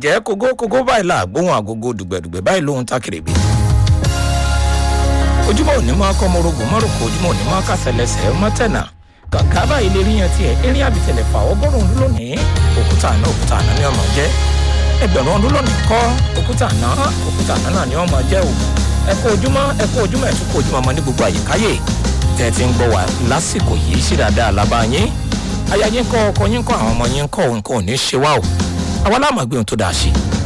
ǹjẹ́ kógó kógó báyìí là gbóhùn àgógó dùgbẹ̀dùgbẹ̀ báyìí lóhun tákìrìbì ojúmọ́ òní máa kọ́ morogun mọ́rùkọ ojúmọ́ òní máa kásẹ̀lẹsẹ̀ mọ́tẹ̀nà kàkà báyìí lè ríyan tiẹ̀ eré àbìtẹ̀lẹ̀ fà ọgọ́rùn-ún ọdún lónìí òkúta àná òkúta àná ni ọmọ jẹ́ ẹgbẹ̀rún ọdún lónìí kọ́ òkúta àná òkúta àná náà ni ọmọ jẹ́ o ẹ kú ojúmọ́ ẹ kú ojúmọ́ ẹ tún kú ojúmọ́ ọmọ ní gbogbo àyíkáyè tẹ́ ẹ ti ń gbọ́ wá lásìkò yìí sí dáadáa lábá yín aya yín kọ́ ọkọ yín kọ́ àwọn ọmọ yín kọ́ nǹkan ò ní ṣe wá o àwa láàmú ẹgbẹ́ ohun tó dáa ṣe